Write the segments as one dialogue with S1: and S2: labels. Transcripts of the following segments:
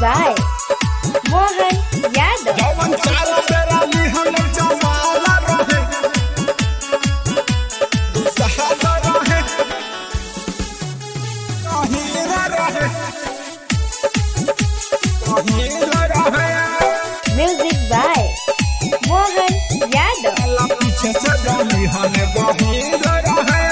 S1: by Mohan Yadav.
S2: जवन चार बेरा लिहल जमाला रहे दुसहल रहे कहीरा रहे कहीरा रहे
S1: Music by Mohan Yadav.
S2: Allah पीछे से जानी हमें गहीरा रहे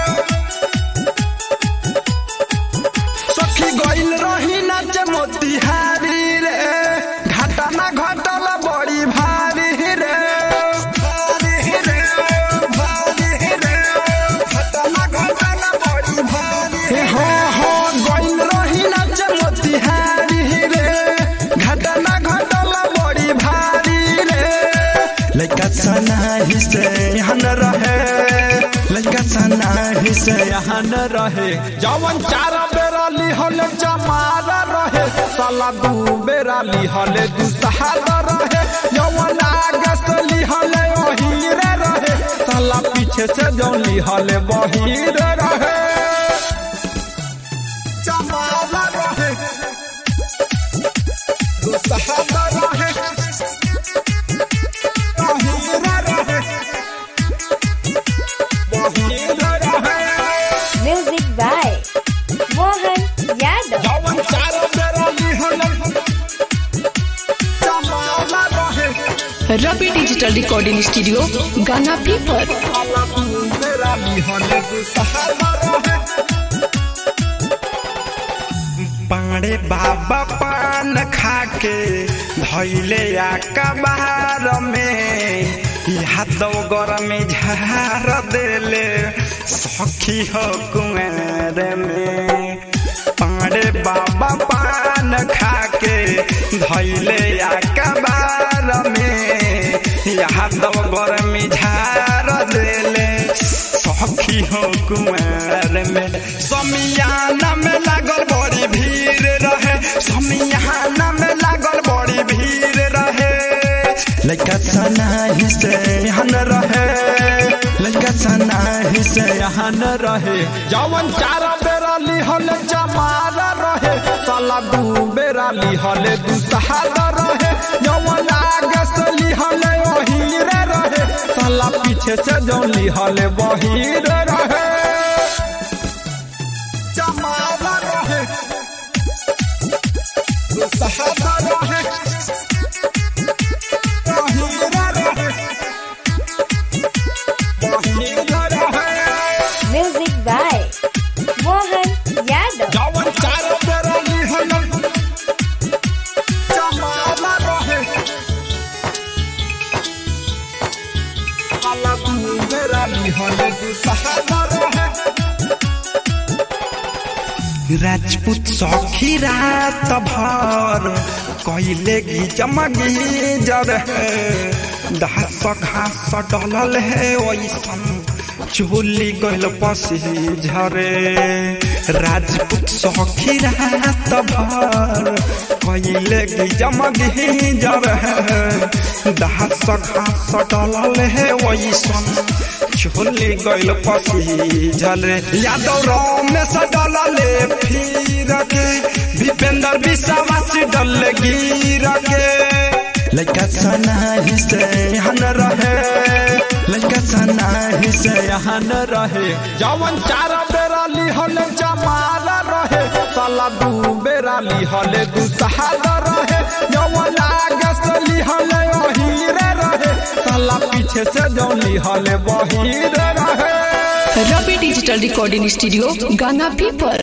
S2: सखी गइल रही नाच मोतिहारी रे घाटा ना घटल बड़ी भारी रे भारी रे भारी रे घाटा ना घटल बड़ी भारी हो हो गइल रही नाच मोतिहारी रे घाटा ना घटल बड़ी भारी रे लइका सना हिसे हन रहे लइका सना हिसे हन रहे जवन चार बेरा लिहल जमारा रहे साला दू बेरा लिहल दुसहारा रहे जवन आगे से लिहल ओहीरे रहे साला पीछे से जौन लिहल बहीरे रहे जमारा रहे दुसहारा रहे बहीरे रहे बहीरे रहे
S1: Music by Mohan Yadav.
S2: जवन चार बेरा लिहल जमाला रहे
S3: रवि डिजिटल रिकॉर्डिंग स्टूडियो गाना पीपर
S2: मेरा लिहल सहारा रहे पाड़े बाबा पान खाके धैले आ कबार में यादव गर में झार देले सखी हो कुंवर में पाड़े बाबा पान खाके धैले आ कबार में यादव गर में झार देले सखी हो कुमार में समियाना में लागल बड़ी भीड़ रहे समियाना में लागल बड़ी भीड़ रहे लइका सना हिसे हन रहे लइका सना हिसे हन रहे जवन चार बेरा लिहल जमारा रहे साला दू बेरा लिहल दुसहारा रहे जवन आगे से लिहल ओहीरे रहे साला पीछे से जौन लिहल बहीरे रहे जमारा रहे दुसहारा रहे ओहीरे रहे बहीरे रहे
S1: Music by Mohan Yadav.
S2: जवन चार बेरा लिहल जमाला रहे साला दू बेरा लिहल दुसहारा रहे राजपूत सखी रात भर कैले गी जमगी जर घास घास डलल है ओइसन चोली गइल पसी झरे राजपूत सखी रात भर कैले गी जमगी जर घास घास डलल है ओइसन चोली गइल पसी झरे यादव रमेश डलले फिर के विपेंद्र विश्वास डल गिर के लइका सना हिसे हन रहे लइका सना हिसे हन रहे जवन चार बेरा लिहल जमाला रहे साला दू बेरा लिहल दुसहारा रहे जवन आगे से लिहल ओहीरे रहे साला पीछे से जौन लिहल बहीरे रहे
S3: रवि डिजिटल रिकॉर्डिंग स्टूडियो गाना पीपर